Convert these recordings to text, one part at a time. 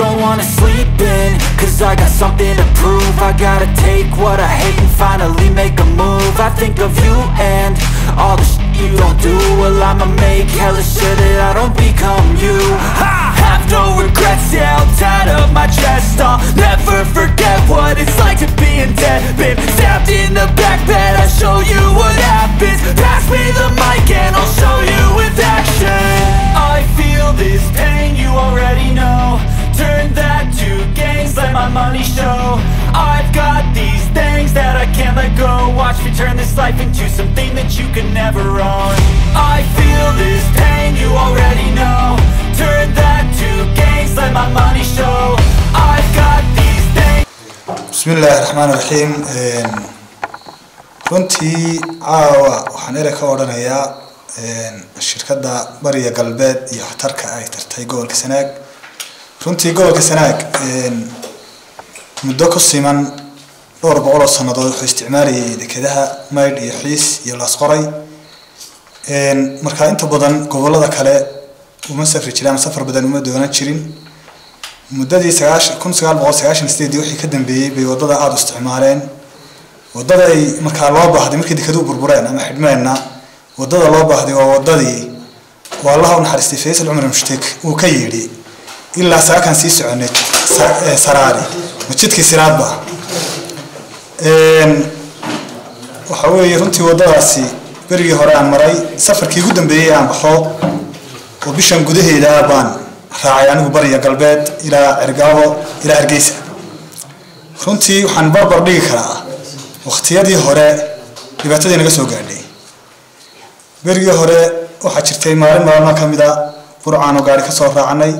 don't wanna sleep in Cause I got something to prove I gotta take what I hate and finally make a move I think of you and all the shit you don't do Well I'ma make hella sure that I don't become you I have no regrets, yeah, I'll tie up my chest I'll never forget what it's like to be in debt Been stabbed in the back bed, I'll show you what happens Pass me the mic and I'll show you with action I feel this pain, you already know Turn that to gains, let my money show I've got these things that I can't let go Watch me turn this life into something that you can never own I feel this pain, you already know Turn that to gains, let my money show I've got these things bismi illaahi raxmaan raxiim runtii caawa waxaan erey ka odhanayaa shirkadda bariya galbeed iyo waxtarka ay tartay gobolka sanaag runtii gobolka sanaag muddo ku siman dhowr boqol oo sannadood wuxuu isticmaalayay dekedaha maydh iyo xiis iyo laasqoray markaa inta badan gobolada kale uma safri jirin ama safar badan uma doonan jirin muddadii sagaashan kun sagaal boqol sagaashan sideedii wixii ka dambeeyey bay waddada aada u isticmaaleen waddada ay markaa loo baahday markii dekeduhu burbureen ama xidhmeenna waddada loo baahday waa waddadii waa allaha u naxariistay faysal cumar mushtek uu ka yidhi ilaa saakan sii soconay saraari masjidkii siraadba waxa weeye runtii waddadaasi berigii hore aan maray safarkii ugu dambeeyey aan baxo oo bishan gudaheeda baan raacay anigu bariya galbeed ilaa cergaabo ilaa hargeysa runtii waxaan barbar dhigi karaa waqtiyadii hore dhibaatadii naga soo gaadhay berigii hore waxaa jirtay maalin maalmaha ka mid a burcaan oo gaari ka soo raacnay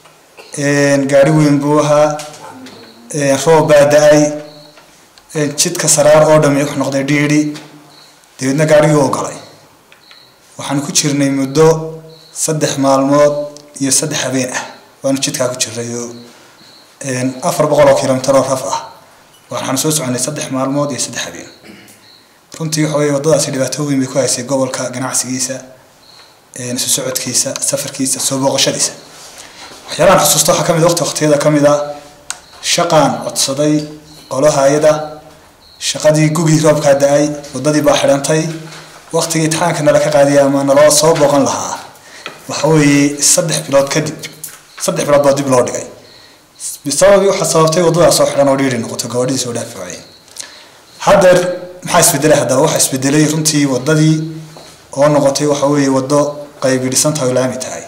gaari weyn buu ahaa roob baa da-ay jidka saraar oo dhami wuxuu noqday dhiidhi dabeedna gaarigii oo galay waxaan ku jirnay muddo saddex maalmood iyo saddex habeen ah waanu jidkaa ku jirnay oo afar boqol oo kilomitir oo raf ah waxaan soo soconay saddex maalmood iyo saddex habeen runtii waxa weye waddadaasi dhibaato weyn bay ku haysay gobolka ganacsigiisa isu socodkiisa safarkiisa soo booqashadiisa waxyaalahan xusuusta waxaa kamid waqti waqtiyada ka mid a shaqaan codsaday qolo hay-ada shaqadii gugii roobkaa da-ay waddadii baa xidhantay waqtigii itixaanka nala ka qaadiyay ama naloo soo booqan lahaa waxa weeye saddex bilood kadib saddex bilood baa dib loo dhigay bisababii waxaa sababtay waddadaas soo xidhan oo dhiiri noqotay gabadhidii soo dhaafi waayeen haddeer maxaa isbedelay haddaba waxaa isbedelay runtii waddadii oo noqotay waxa weeye waddo qaybi dhisan tahay oo laami tahay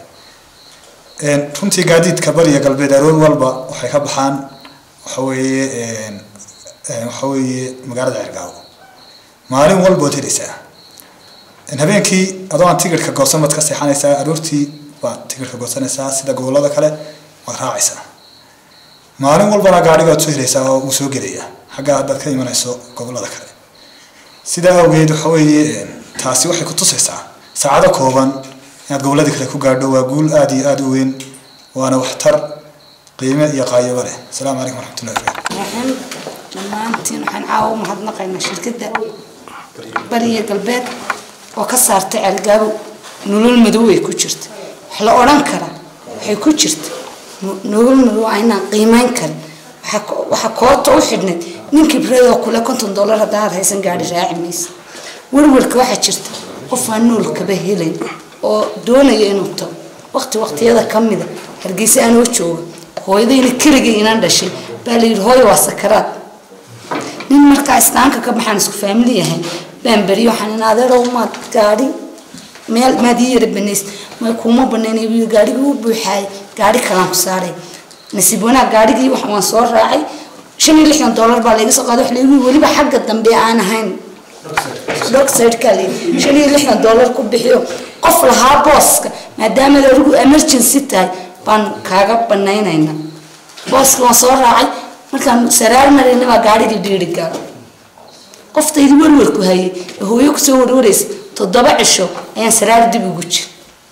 runtii gaadiidka bariya galbeed aroor walba waxay ka baxaan waxa weeye waxa weeye magaalada cergaabo maalin walba waad helaysaa habeenkii adoo aan tigirhka goosan baad ka seexanaysaa aroortii baad tigirhka goosanaysaa sida gobolada kale waad raacaysaa maalin walbana gaadhiga waad soo helaysaa oo wuu soo gelayaa xaggaa haddaad ka imanayso gobolada kale sidaa awgeed waxa weeye taasi waxay ku tusaysaa saacado kooban inaad goboladii kale ku gaadho waa guul aada iyo aada u weyn waana waxtar qiime iyo qaayabo leh asalaamu calaykum waraxmatullahi wabarakatu dhammaantiin waxaan caawa u mahadnaqaynaa shirkadda bariya galbeed oo ka saartay cergaabo nolol madow ay ku jirta wax la odhan karaa waxay ku jirta nolol madow aynaan qiimeyn karin waxaa koota u xidhnayd nin kibreedoo kule konton dollar haddaad haysan gaadhi raaci maysa werwerka waxaa jirta qof aan nool kaba helayn oo doonaya inuu tago waqti waqtiyada ka mida hargeysa aanoo jooga hooyadayna keligay inaan dhashay baa la yidhi hooyo waa sakaraad nin markaa islaanka ka baxaan isku faamili yahay baan beriyo waxaan in adeerow maad gaadhi meel maad ii yara banays may kuuma banaynay wiil gaadhigii u buuxaayay gaadhi kalaan ku saaray nasiib wanaag gaadhigii waan soo raacay shan iyo lixdan dollar baa layga soo qaaday wax laygu weliba xagga dambe aan ahayn dogside-kaa layidhi shan iyo lixdan dollar ku bixiyo qof lahaa booska maadaama adigu emergency tahay baan kaaga banaynaynaa booska waan soo raacay markaan saraar marayna baa gaadhigii dhiiri gaal qoftaydi werwerku hayay ee hooyo kusoo warwaraysa toddoba cisho ayaan saraar dib ugu jir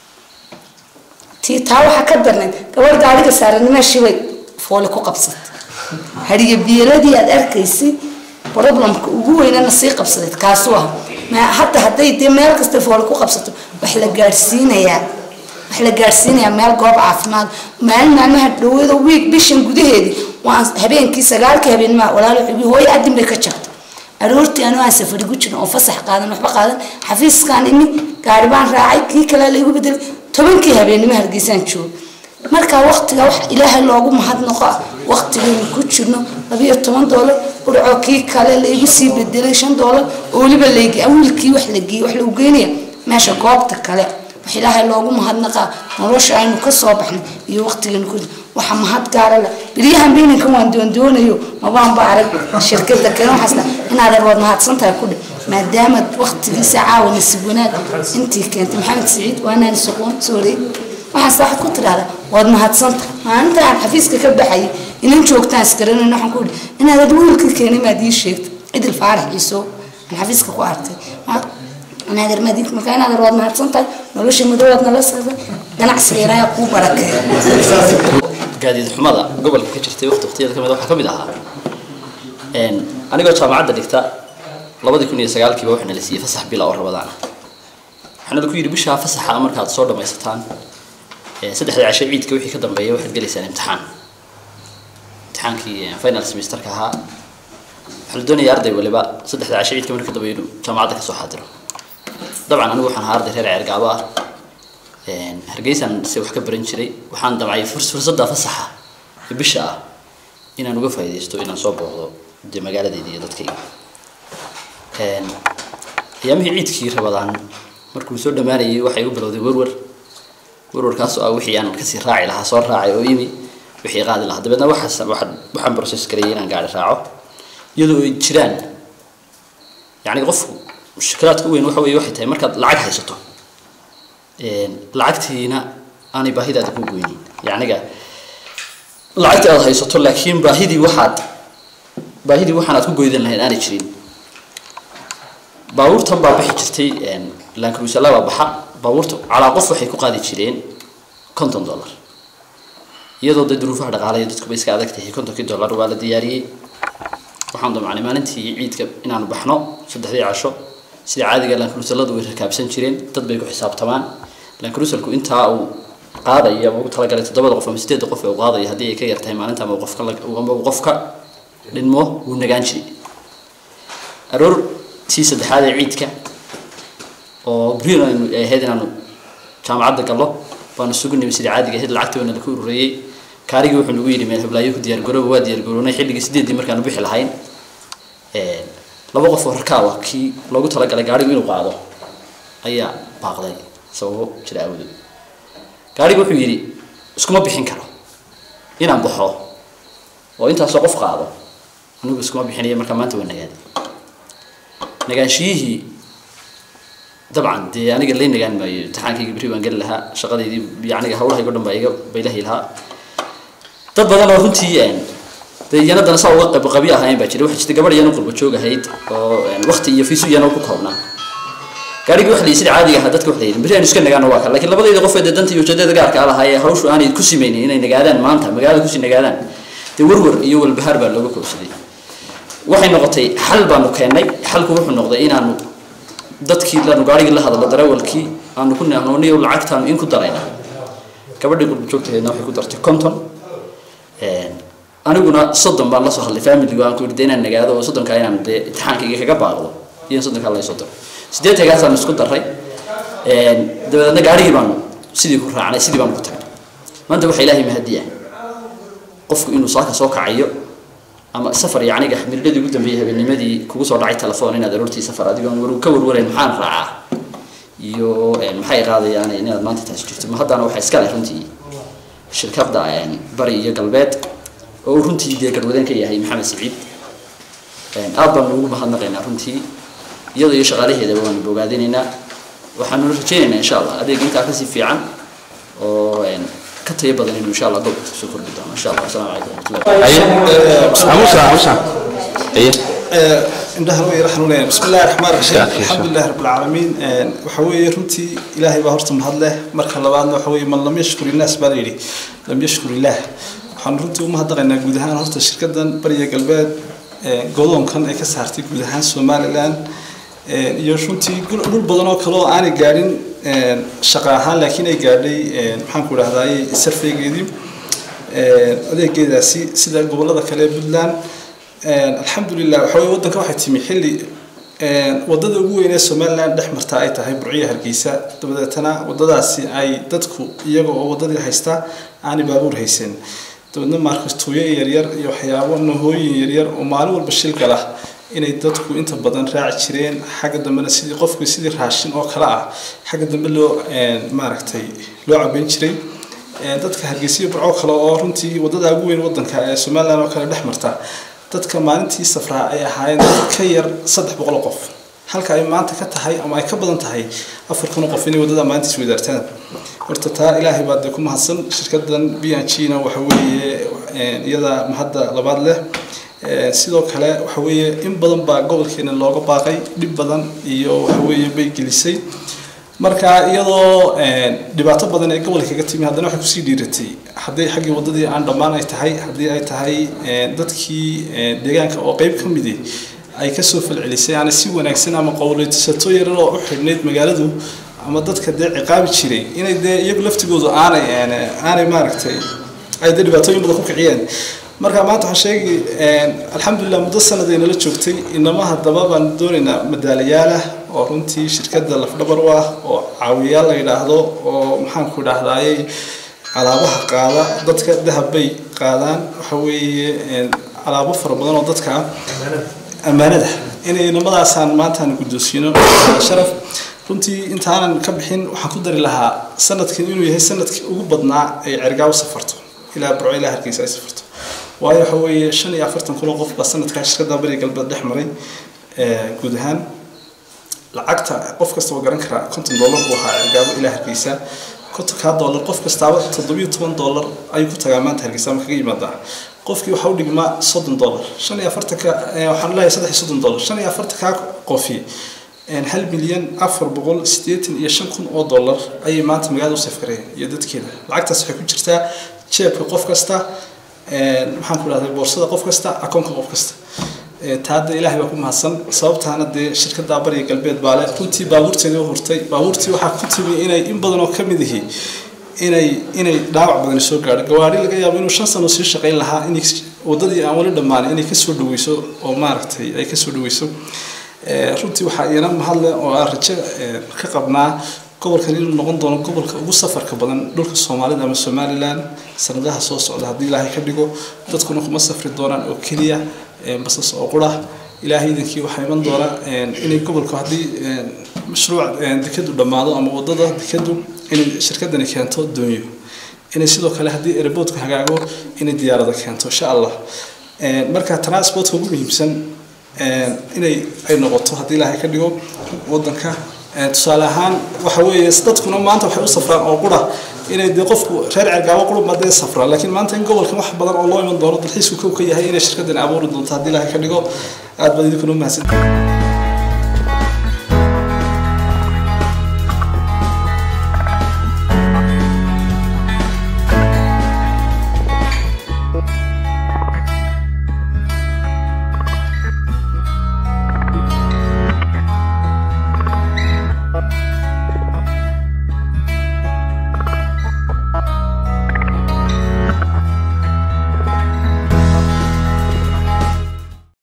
tii taa waxaa ka darnayd gabadh gaadhiga saaranimeshii bay foole ku qabsatay hadiga biiladii aad arkaysay problemka ugu weynana sii qabsadeed kaasu ah hadda hadday dee meel kasta foole ku qabsato wax la gaadhsiinayaa wax wax la gaadhsiinayaa meel goob caafimaad maalin maalmaha dhawada wiig bishan gudaheedii waan habeenkii sagaalka habeenmaa walaalo xubi hooyo adin bay ka jabtay aroortii anuu aan safari ku jirin oo fasax qaadan waxba qaadan xafiiskaan imi gaari baan raacay kii kale laygu bedelay tobankii habeennimo hargeysaan joogo marka waqtiga wax ilaahay loogu mahadnaqo ah waqtigaynu ku jirno labiyo toban doolar urco kii kale laygu sii bedelay shan doolar oo weliba layge wiilkii wax la geeyey wax lagu geynaya meesha goobta kale wax ilaahay loogu mahadnaqaa nolosha aynu ka soo baxnay iyo waqtigaynu ku waxa mahad gaara leh bilyahan beyninkan waan doondoonayo mabaanba arag shirkada kale waxaasna inaadan waad mahadsantahay ku dheh maadaama waqtigiisa caawa nasiib wanaag intii keentay maxamed siciid waanaan soqoon soorey waxaas waxaad ku tidhahdaa waad mahadsantahay maalinta aan xafiiska ka baxayay inan joogtaan isgaranayn waxaan ku idhi inaadad wiilkii keenay maad ii sheegtay cidil faarax ciiso aan xafiiska ku arkay inaadeer maad ii markaa inaadeer waad mahadsantahay nolosha madoowaad nala saaday ganacsiga ilaahay kuu barakeeya gaadiid xumada gobolka ka jirtay waqti waqtiyada kamid waxaa kamid ahaa anigoo jaamacadda dhigta labadii kun iyo sagaalkiiba waxaa nala siiyey fasax bila oo rabadaan waxaana lagu yidhi bishaa fasaxa markaad soo dhamaysataan saddexda cashe ciidka wixii ka dambeeya waxaad gelaysaan imtixaan imtixaankii final semesterka ahaa waxaa la doonaya arday waliba saddexda cashe ciidka marka dambeeya inuu jaamacadda kasoo xaadiro dabcan anigu waxaan ahaa arday reer ceergaabo ah hargeysaan se wax ka baran jiray waxaan damcay fursadda fasaxa ee bisha ah inaan uga faa'iidaysto inaan soo booqdo dee magaaladeyda iyo dadkayga ayaamihii ciidkii rabadaan markuu soo dhammaanayay waxay u bilowday werwer werwarkaasoo ah wixii aan kasii raaci lahaa soo raacay oo imi wixii qaadi lahaa dabeedna waxaas waxaan waxaan process gareeyay inaan gaari raaco iyadoo ay jiraan yacni qofku mushkilaadka u weyn waxa weeye waxay tahay markaad lacag haysato lacagtiina aanay baahidaada ku goynin yacniga lacagtii aad haysato laakiin baahidii waxaad baahidii waxaan aad ku goydan lahayd aanay jirin baabuurtan baa bixi jirtay lankruusala baa baxa baabuurta calaa qof waxay ku qaadi jireen konton dollar iyadoo dee duruufaha dhaqaalaya dadkuba iska adag tahay kontonkii dollar waa la diyaariyey waxaan damacnay maalintii ciidka inaanu baxno saddexdii casho sida caadiga lankruusaladu way rakaabsan jireen dad bay ku xisaabtamaan lankruusalku intaa uu qaadaya ama ugu talagalay toddobada qof ama sideedda qof ee uu qaadaya haddii ay ka yar tahay maalinta ama qofka ama uu qofka dhinmo wuu nagaan jiray aroor tii saddexaad ee ciidka oo brian aynu ahayd inaanu jaamacadda gallo baanu isugu nimi sidii caadiga ahayd lacagtii waana laku urureeyey kaarigii wuxuu nagu yidhi meel heblaayo ku diyaargarooba waa diyaargaroonay xilligii sideeddii markaanu bixi lahayn laba qof oo rakaaba kii loogu talagalay gaarigu inuu qaado ayaa baaqday sababo jira awdood gaarigu wuxuu yidhi iskuma bixin karo inaan baxo oo intaasoo qof qaado anigu iskuma bixinaya markaa maanta waa nagaaday nagaanshiyihii dabcan dee aniga lay nagaan maayo imtixaankayga beri baan geli lahaa shaqadeydii yacniga hawlahaygo dhan baa iga baylahi lahaa dad badan oo runtii dee iyana dana saa uga qab qabi ahayn baa jira waxaa jirta gabadh iyana qurba joog ahayd oo waqti iyo fiisu iyana ku koobnaa gaarigii waxa la yidhi sida caadiga ahaa dadka waxa la yidhi beri aynu iska nagaano waa kale laakiin labadayda qof ee dee danta iyo ujeedada gaarka ah lahaa ee hawshu aanay ku simeynin inay nagaadaan maanta magaalada kusii nagaadaan dee warwar iyo walbahaar baa looga koobsaday waxay noqotay xal baanu keennay xalku wuxuu noqday inaanu dadkii laanu gaarigii la hadallo darawalkii aanu ku nahnooniyo lacagtaanu in ku darayna gabadhii qurba joogtaheedna waxay ku dartay konton aniguna soddon baan lasoo hadlay familigu aan ku yidhi dee inaan nagaado oo soddonkaa inaan dee imtixaankayga kaga baaqdo iyo soddonkaa laysoo daro siddeetankaasaan isku daray dabadeedna gaarigii baanu sidii ku raacnay sidii baanu ku tagnay maanta waxaa ilaahay mahadiya qofku inuu saaka soo kacayo ama safar yacniga mirdhadii ugu dambeeyay habeennimadii kugu soo dhacay telefoon inaad aroortii safar adigoon war ka warwarayn maxaan raacaa iyo maxay qaadayaan inaad maanta taasi jirto ma haddana waxaa iska leh runtii shirkadda bari iyo galbeed oo uu runtii dee garwadeen ka yahay maxamed siciid aad baanu ugu mahadnaqaynaa runtii iyadoo iyo shaqaalaheedaba waanu bogaadinaynaa waxaanu rajaynaynaa insha allah adeeg intaa kasii fiican oo ka tayo badan inuu insha allah gobolka kusoo kordhi doono insha allah wasalaamu calaykum waraxmatullahi indhaha way raxnuunayaan bismi illahi raxmaan raxiim alxamdulilahi rabbi alcaalamiin waxa weeye runtii ilaahay baa horta mahad leh marka labaadna waxa weeye man lam yashkur innaas baa la yidhi lam yashkur illaah waxaan runtii u mahadnaqaynaa guud ahaan horta shirkadan bariya galbeed godoonkan ay ka saartay guud ahaan somalilan iyo runtii dhul badan oo kale oo aanay gaadhin shaqa ahaan laakiin ay gaadhay maxaan ku idhahdaay sarfeygeedii adeegeedaasi sida gobolada kale ee puntland alxamdulilah waxa weye waddanka waxay timi xilli wadada ugu weyn ee somaliland dhex marta ay tahay burciya hargeysa dabadeetana wadadaasi ay dadku iyaga oo wadadii haysta aanay baabuur haysan dabeedna maarkastuuyo yaryar iyo waxyaabo nahooyin yaryar oo maalin walba shil gala inay dadku inta badan raaci jireen xagga dambena sidii qofku sidii raashin oo kale ah xagga dambe loo maaragtay loo cabeyn jiray dadka hargeysa iyo burco kale oo runtii wadada ugu weyn wadanka ee somaliland oo kale dhex marta dadka maalintii safraa ay ahaayeen dad ka yar saddex boqol qof halka ay maanta ka tahay ama ay ka badan tahay afar kun qof inay wadada maalintiis wadaartaan horta taa ilaahay baa dee ku mahadsan shirkadan b n g na waxa weeye iyada mahadda labaad leh sidoo kale waxa weeye in badan baa gobolkeena looga baaqay dhib badan iyo waxa weeye bay gelisay marka iyadoo dhibaato badan ee gobolka kaga timi haddana waxay kusii dhiiratay hadday xaggii waddadii aan dhammaan ay tahay haddii ay tahay dadkii deegaanka oo qeyb ka midi ay kasoo falcelisay aanay si wanaagsan ama qowleysato yarar oo u xidhnayd magaaladu ama dadka dee ciqaabi jiray inay dee iyagu laftigoodu aanay aanay maaragtay ay dee dhibaatooyin badan ku kiciyeen marka maanta waxaan sheegi alxamdulilah muddo sanad ay nala joogtay inama haddaba baan doonaynaa madaalayaal ah oo runtii shirkadda lafdhabar u ah oo caawiyaal la yidhaahdo oo maxaanku idhaahdayey alaabaha qaada dadka dahab bay qaadaan waxa weeye alaabo fara badan oo dadka ammaanada inay inamadaasaan maantaan guddoonsiino sharaf runtii intaanan ka bixin waxaan ku dari lahaa sanadkan inuu yahay sanadkii ugu badnaa ay cergaaw safarto ilaa burco ilaa hargeysa ay safarto waayo waxa weeye shan iyo afartan kun oo qof baa sanadkaa shirkadda bariga galbeed dhex maray guud ahaan lacagta qof kasta oo garan karaa konton dollar buu ahaa cergaabo ilaa hargeysa kontonkaa dollar qof kastaaba toddobiyo toban dollar ayuu ku tagaa maanta hargeysa ama kaga yimaadaa qofkii waxaa u dhigmaa soddon dollar shan iyo afartanka waxaan leeyahay saddex iyo soddon dollar shan iyo afartankaa qofi hal milyan afar boqol siddeetan iyo shan kun oo dollar ayay maanta magaalada u safkareen iyo dadkeeda lacagtaas waxay ku jirtaa jeebka qof kasta maxaan ku idhahday boorsada qof kasta akoonka qof kasta taada ilaahay baa ku mahadsan sababtaana dee shirkadda bariga galbeed baale runtii baabuurteedii u hurtay baabuurtii waxaa ku timi inay in badan oo ka mid ihi inay inay dhaawac badani soo gaadho gawaari laga yaabo inuu shan sano sii shaqayn lahaa in waddadii aan wali dhammaanin inay kasoo dhaweyso oo maaragtay ay kasoo dhaweyso runtii waxaa iyana mahadle oo aan rajo ka qabnaa gobolkan inuu noqon doono gobolka ugu safarka badan dhulka soomaalida ama somaliland sanadaha soo socda haddii ilaahay ka dhigo dadkuna kuma safri doonaan oo keliya basas oo qura ilaahay idankii waxaa iman doona inay gobolku haddii mashruuc dekadu dhammaado ama wadada dekadu inay shirkadani keento doonyo inay sidoo kale haddii airportka hagaago inay diyaarada keento insha allah marka transportka ugu muhiimsan inay ay noqoto haddii ilaahay ka dhigo wadanka tusaale ahaan waxa weeye dadkuna maanta waxay u safraan oo qura inay dee qofku reer cergaabo qurba dee safraan laakiin maanta in gobolkan wax badan oo loo iman doono dalxiisku kow ka yahay inay shirkadani abuuri doonto haddii ilaahay ka dhigo aad baad idinkuna umahadsan